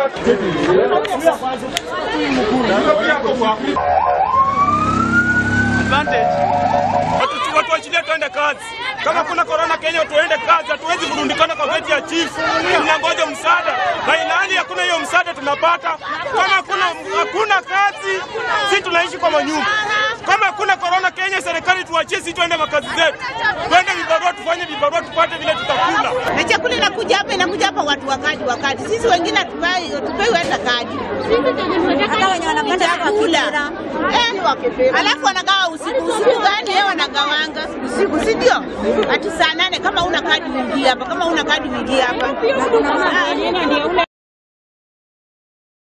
advantage. Watu watu waachilie tuende kazi. Kama kuna corona Kenya tuende kazi, hatuwezi kurundikana kwa geti ya chief. Tunangoja msaada. Na ilhali hakuna hiyo msaada tunapata. Kama hakuna hakuna kazi, si tunaishi kwa manyumba. Kama hakuna corona Kenya, serikali tuachie sisi tuende makazi zetu. Twende vibarua tufanye vibarua tupate vile tutakula. na chakula inakuja hapa, inakuja hapa watu wakadi wakadi. Sisi wengine hatupai hatupewi hata kadi hata wenye wanapanda chakula eh, alafu wanagawa usiku. Usiku gani yeye wanagawanga usiku, si ndio? Ati saa nane, kama una kadi uingie hapa, kama una kadi uingie hapa.